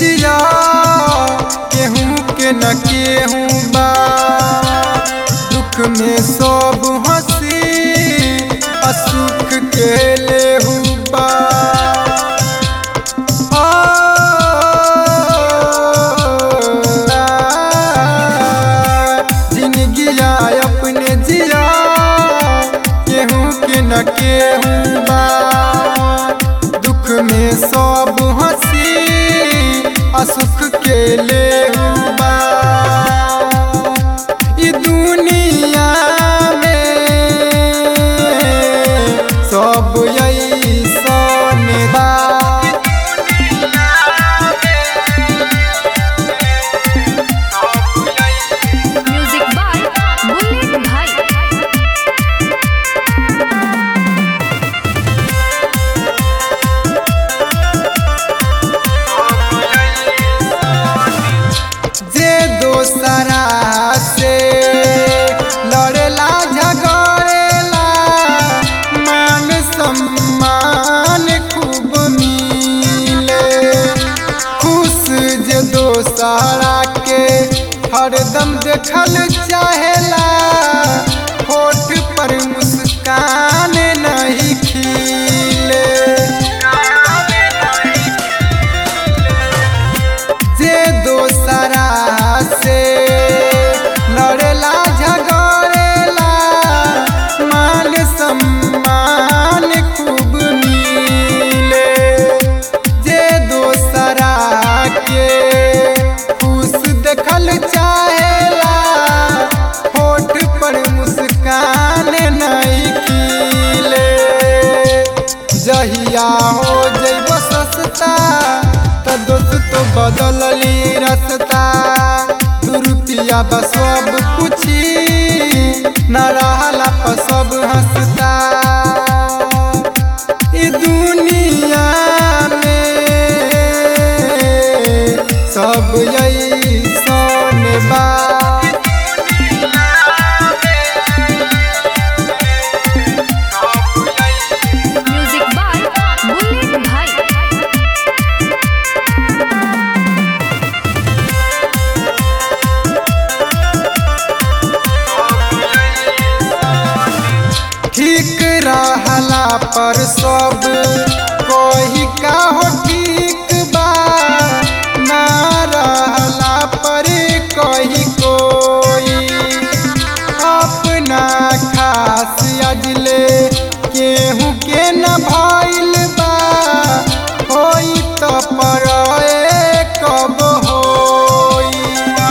जिया केहू के न केहू बा दुख में सब हंसी असुख के लेहू बा जिंदगिया अपने जिया केहू के न केहू बा दुख में सब हंसी असुख के लेहू बा ई दुनिया में सब ऐसन बा म्यूजिक बाय बुलेट भाई जे दोसरा से लड़ेला झगड़ेला मान सम्मान खूब मिले खुश जे दोसरा के हरदम देखल चाहेला होठ पर मुस्कान नहीं खिले जे दोसरा से लड़ेला झगड़ेला मान सम्मान खूब मिले जे दोसरा के खुश देखल चाहेला होठ पर मुस्कान नहीं खिले जहिया हो जैब सस्ता त दोस्त तो बदलली रस्ता दू रुपया बा सब कुछी न रहला पर सब हंसता ई दुनिया में सब ऐसन बा म्यूजिक बाय बुलेट भाई ठीक रहला पर सब कोई का हो ठीक बा ना रहला पर कोई कोई अपना खास अजले केहू के न भइल बा होई तो पर कब होई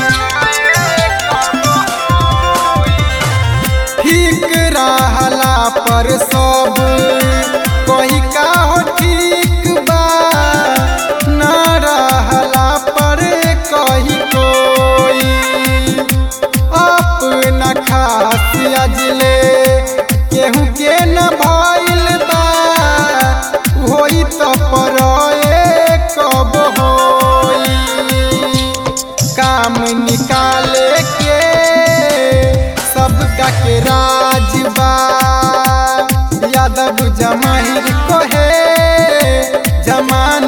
ठीक रहला पर सब कोई का हो ठीक बा न रहला पर कोई कोई अपना खास अजले केहू के न भइल बा होई तो पर कब होई काम निकाले के सबका के राजबा यादव जमाहिर कोहे जमा